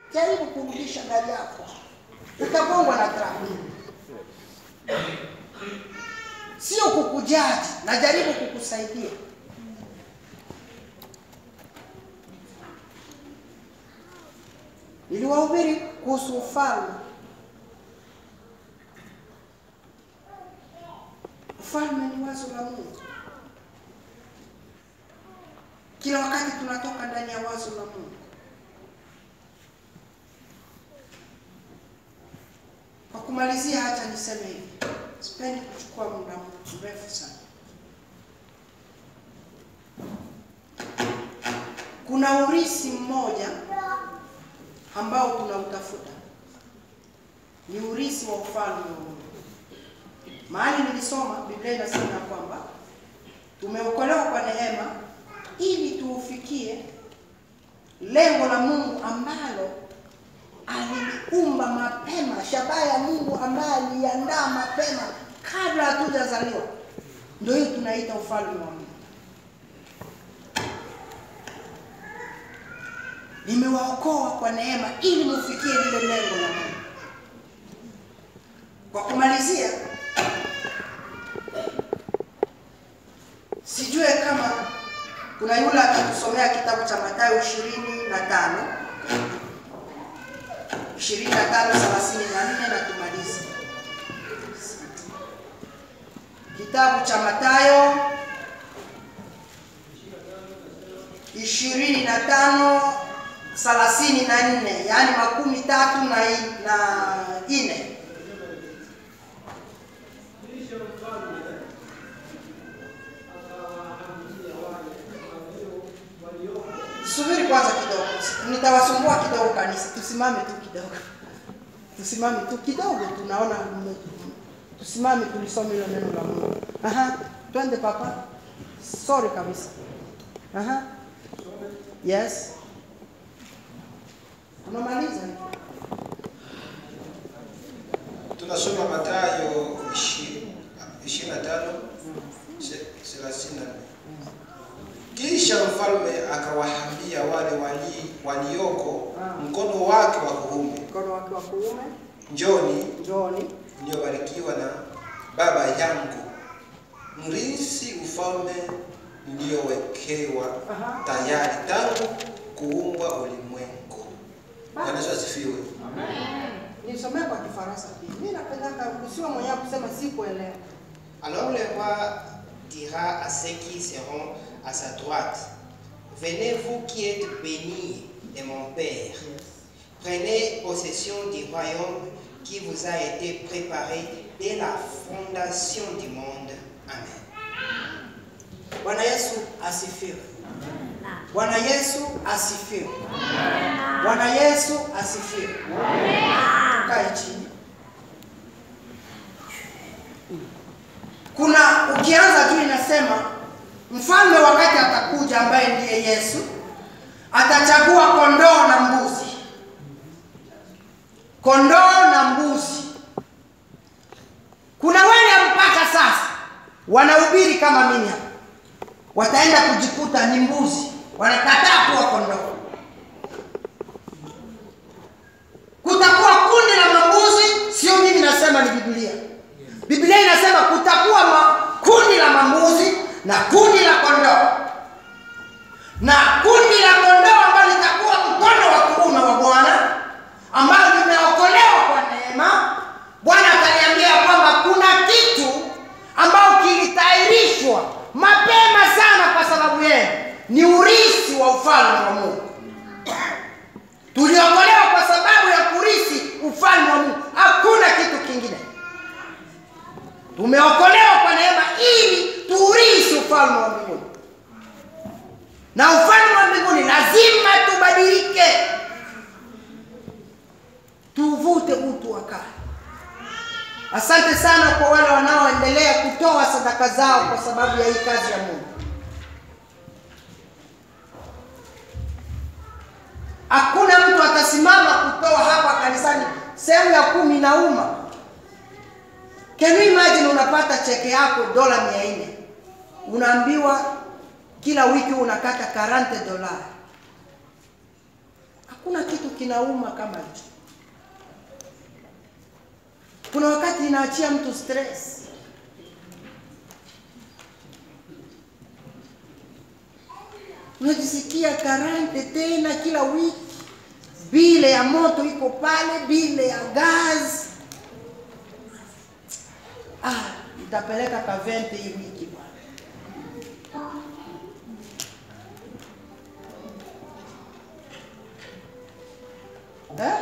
jaribu kurudisha gari yako, utagongwa na trafiki. Sio kukujaji, najaribu kukusaidia. Niliwahubiri kuhusu ufalme. Ufalme ni wazo la Mungu. Kila wakati tunatoka ndani ya wazo la Mungu. Kwa kumalizia, hata niseme hivi, sipendi kuchukua muda mrefu sana. Kuna urisi mmoja ambao tunautafuta, ni urisi wa ufalme wa Mungu. Mahali nilisoma Biblia inasema ya kwamba tumeokolewa kwa neema ili tuufikie lengo la Mungu ambalo aliliumba mapema, shabaha ya Mungu ambaye aliandaa mapema kabla hatujazaliwa. Ndio hiyo tunaita ufalme wa Mungu. Nimewaokoa kwa neema ili mufikie lile lengo la Mungu. Kwa kumalizia, sijue kama kuna yule atatusomea kitabu cha Mathayo ishirini na tano ishirini na tano thelathini na nne na tumalize kitabu cha Mathayo ishirini na tano thelathini na nne yaani makumi tatu na i- na nne subiri kwanza kidogo nitawasumbua kidogo kanisa tusimame tu kidogo tusimame tu kidogo tunaona mme- tusimame tulisome hilo neno la mungu aha twende papa sorry kabisa aha yes unamaliza tunasoma Mathayo 25 34. Kisha mfalme akawaambia wale wali, walioko mkono wake wa kuume, mkono wake wa kuume njoni njoni mliobarikiwa na Baba yangu, mrisi ufalme mliowekewa Aha. tayari tangu kuumbwa ulimwengu. Bwana Yesu asifiwe. nisomee kwa kifaransa pia mi napendaka usiwe mwenyewe kusema sikuelewa Alors le roi dira à ceux qui seront à sa droite, Venez vous qui êtes bénis de mon Père, prenez possession du royaume qui vous a été préparé dès la fondation du monde. Amen. bwana yesu asifiwe bwana yesu asifiwe bwana yesu asifiwe tukae chini kuna ukianza tu inasema mfalme wakati atakuja ambaye ndiye yesu atachagua kondoo na mbuzi kondoo na mbuzi kuna wale mpaka sasa wanahubiri kama mimi hapa wataenda kujikuta ni mbuzi wanakataa kuwa kondoo kutakuwa kundi la mambuzi sio mimi nasema ni biblia biblia inasema kutakuwa ma, kundi la mambuzi na kundi la kondoo na kundi la kondoo ambalo litakuwa mkono wa kuume wa bwana ambalo limeokolewa kwa neema bwana ataniambia kwamba kuna kitu ambao kilitayarishwa mapema sana kwa sababu yenu ni urithi wa ufalme wa mungu tuliokolewa kwa sababu ya kurithi ufalme wa mungu hakuna kitu kingine tumeokolewa kwa neema ili tuurithi ufalme wa mbinguni na ufalme wa mbinguni lazima tubadilike tuvute utu wa kale asante sana kwa wale wanaoendelea kutoa sadaka zao kwa sababu ya hii kazi ya mungu hakuna mtu atasimama kutoa hapa kanisani sehemu ya kumi na uma can you imagine unapata cheke yako dola mia nne unaambiwa kila wiki unakata 40 dola Hakuna kitu kinauma kama hicho. Kuna wakati inaachia mtu stress. Unajisikia karante tena kila wiki, bile ya moto iko pale, bile ya gas. Ah, itapeleka kavente hii wiki bwana. Eh?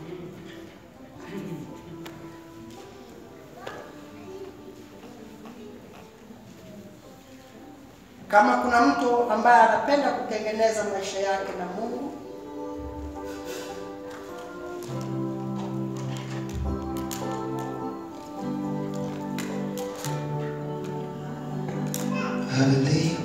Kama kuna mtu ambaye anapenda kutengeneza maisha yake na Mungu, Hallelujah.